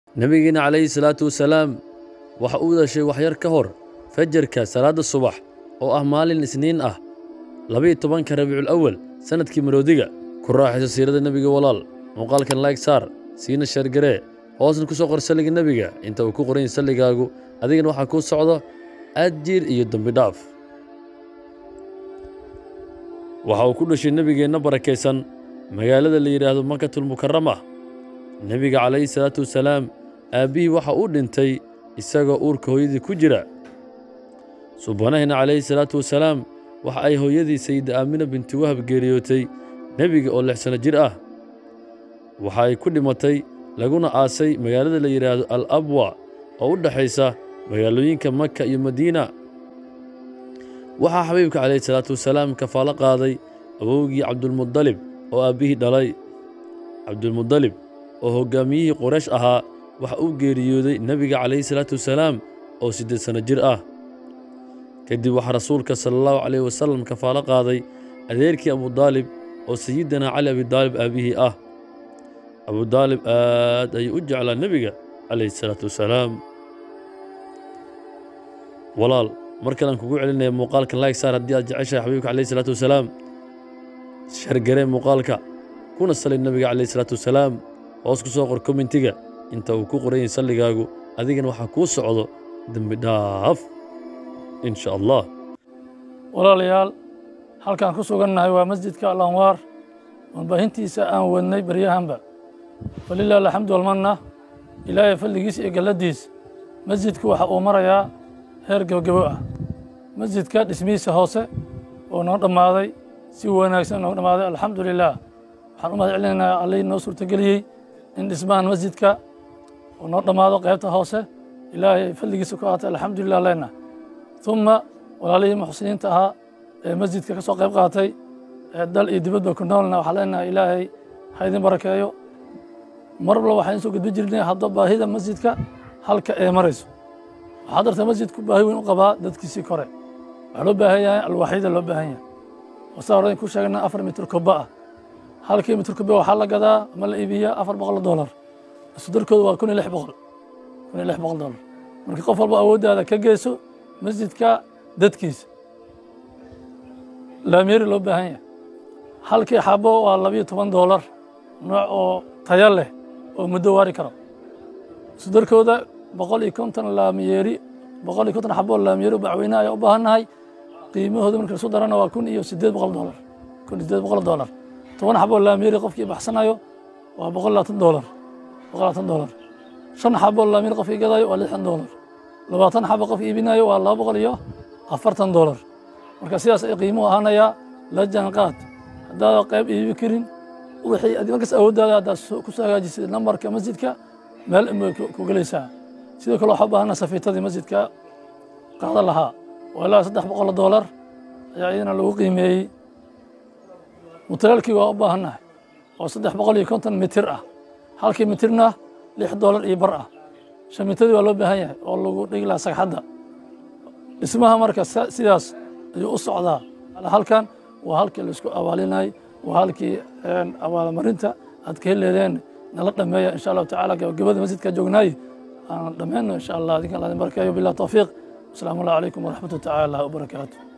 nebigeena calayhi salaatu wasalaam waxa uu dhashay waxyar ka hor fajarka salaadda subax oo ah maalin isniin ah labiyo tobanka rabiicul awal sannadkii maroodiga ku raaxayso siirada nebiga walaal muuqaalkan layg saar siina sheergaree hoosna ku soo qor salliga nebiga inta uu ku qoran yahay salligaagu adigana waxaa kuu socdo ajiir iyo dembi dhaaf waxa uu ku dhashay nebigeenna barakaysan magaalada la yidhaahdo makatulmukarama nebiga calayhi salaatu wasalaam aabbihii waxa uu dhintay isagoo uurka hooyadii ku jira subanahina calayhi salaatu wasalaam waxa ay hooyadii sayida aamina binti wahab geeriyootay nebiga oo lix sanno jir ah waxa ay ku dhimatay laguna aasay magaalada la yidhaahdo al abwa oo u dhexaysa magaalooyinka maka iyo madiina waxaa xabiibka calayhi salaatu wasalaam kafaalo qaaday awowgii cabdulmudalib oo aabbihii dhalay cabdulmudalib oo hoggaamiyihii qoraysh ahaa waxa uu geeriyooday nebiga calayhi salaatu wasalaam oo siddeed sanno jir ah kadib waxaa rasuulka sala allahu calayhi wasalam kafaalo qaaday adeerkii abudaalib oo sayidinaa cali abidaalib aabbihii ah abudaalib aad ayuu u jeclaa nebiga calayhi salaatu wasalaam walaal mar kalean kugu celinaya muuqaalka layg saar haddii aad jeceshahay xabiibka calayhi salaatu wasalaam shargaree muuqaalka kuna sali nebiga calayhi salaatu wasalaam hoos ku soo qor kommentiga inta uu ku qoran yahay salligaagu adigana waxaa kuu socdo dembi dhaaf in sha allah walaalayaal halkaan ku sugannahay waa masjidka alanwaar warbaahintiisa aan wadnay baryahanba walilah alxamdu walmanna ilaahay fadligiisa iyo galladiis masjidku waxa uu marayaa heer gebogebo ah masjidka dhismihiisa hoose oo noo dhammaaday si wanaagsan noogu dhammaaday alxamdu lilah waxaan u mahad celinaynaa allihii noo suurtageliyey in dhismahan masjidka uu noo dhammaado qaybta hoose ilaahay fadligiisa ku aatay alxamdulilah leenna uma walaalihii muxsiniinta ahaa ee masjidka ka soo qayb qaatay ee dal iyo dibadba ku noolna waxaa leenahay ilaahay ha idin barakeeyo mar walba waxaan soo gudbin jirnay hadda baahida masjidka halka ee marayso waxaa darta masjidku baahi weyn u qabaa dadkiisii kore waxaa loo baahan yahay alwaaxyada loo baahan yahay wasaa hore ku sheegna afar mitir koba ah halkii mitir koba waxaa la gadaa ama la iibiyaa afar boqol dolar isudarkooda waa kun iyo lix boqol kun iyo lix boqol dolar marka qof walba awooddaada ka geyso masjidka dadkiisa laamyeeri loo baahan yahay halkii xabo waa labiyo toban doolar nooc oo taya leh oo muddo waari karo isudarkooda boqol iyo konton laamyeeri boqol iyo konton xabo laamyeeri bacweyne ayaa u baahannahay qiimahooda marka lasu darana waa kun iyo siddeed boqol doolar kun iyo siddeed boqol doolar toban xabo laamyeeri qofkii baxsanayo waa boqol labaatan doolar boqol labaatan doolar shan xabo laamyeeri qofkii gadayo waa lixdan doolar labaatan xabo qof iibinayo waa laba boqol iyo afartan doolar marka sidaas ay qiimuhu ahaanayaa la jaanqaad haddaada qayb iibi karin wixii adi markaas awooddaada haddaad ku soo hagaajisay nambarka masjidka meel inbay ku gelaysaa sidoo kale waxaa u baahana safiitadii masjidka qaadan lahaa waa ilaa saddex boqol doolar ayaa iyadana lagu qiimeeyey mutalaalkii waa u baahannahay oo saddex boqol iyo konton mitir ah halkii mitirna lix doolar iyo bar ah shamitadii waa loo baahan yahay oo lagu dhigi lahaa sagxadda dhismaha marka sidaas ayuu u socdaa halkan waa halkii laisku abaalinay waa halkii abaalmarinta aad ka heleedeen nala dhameeya insha allahu tacala gabagabada masjidka joognaay aan dhammayno insha allah adinkan ladin barkeeyo bilah tawfiiq wasalaamu allah calaykum waraxmatu tacaala wabarakaatu